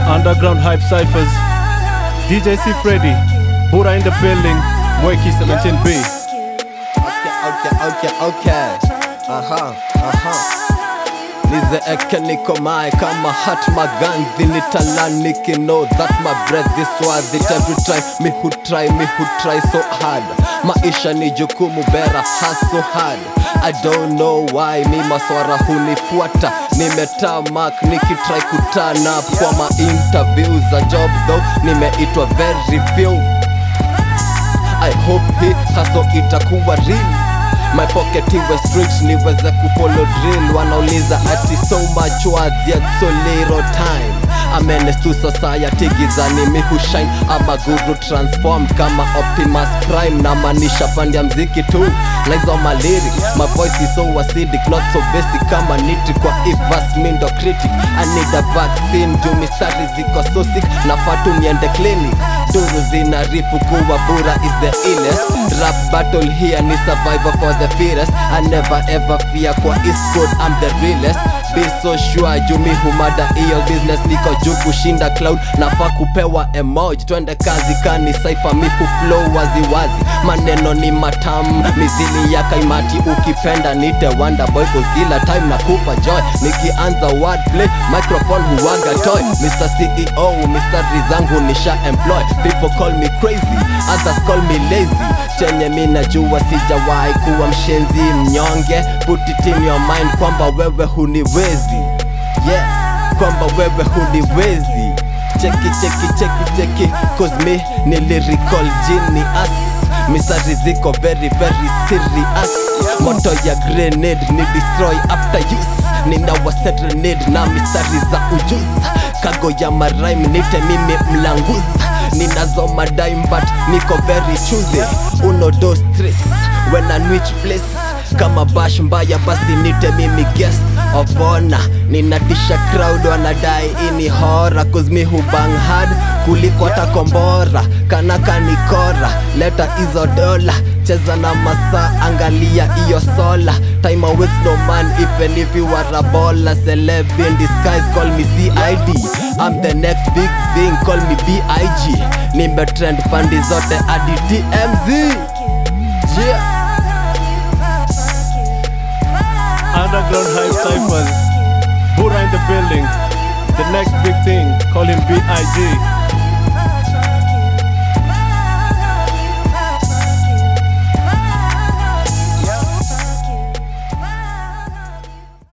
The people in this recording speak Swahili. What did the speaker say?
Underground Hype Cyphers, DJ C Freddy, Buddha in the building, Mweki 17B. Okay, okay, okay, okay. Aha, aha. nizeeke niko mae kama hat magandhi nitalaniki know that my breath is worth it every time me who try me who try so hard maisha ni jukumu bera hustle hard I don't know why mi maswara hunifuata nimetamak nikitry kutana kwa ma interview za job though nimeitwa very few I hope hii haso itakuwa real My pocket iwe street niweze kufollow drill Wanauliza ati so much words yet so little time A menace to society gizani mi hushine ama guru transform kama Optimus Prime na manisha pande ya mziki tu Lies my lyrics, my voice is so acidic Not so basic kama niti kwa ivas mindo critic I need a vaccine juu mistari ziko so sick Nafaa tu niende clinic Duru zinarifu kuwa bura is the illest Rap battle here ni survivor for the fittest I never ever fear kwa East Coast I'm the realest Be so sure jumi humada iyo business niko juu kushinda cloud nafaa kupewa emoji twende kazi kani saifa mipu flow waziwazi maneno ni matamu mizili ya kaimati ukipenda nite wonder boy cause kila time nakupa joy nikianza wordplay microphone huwaga toy Mr. CEO mistari zangu nisha employ people call me crazy others call me lazy chenye mi najua sijawahi kuwa mshenzi mnyonge put it in your mind kwamba wewe huniwezi yeah kwamba wewe huniwezi cheki cheki cheki cheki cause me ni lyrical genius misari ziko very very serious moto ya grenade ni destroy after use ninawa serenade na misari za ujuzi kago ya maraim nite mimi mlanguzi ninazo madaim but niko very choosy uno do stress when I which place kama bash mbaya basi nite mimi guest of honor ninatisha crowd wanadai ini hora cause me who bang hard kuliko hata kombora kanaka nikora leta hizo dola cheza na masaa angalia iyo sola time awaits no man even if you are a baller celeb in disguise call me CID I'm the next big thing call me BIG nimetrend pandi zote hadi TMZ yeah. Underground Hype Cyphers, Buddha in the building, the next big thing, call him B.I.G.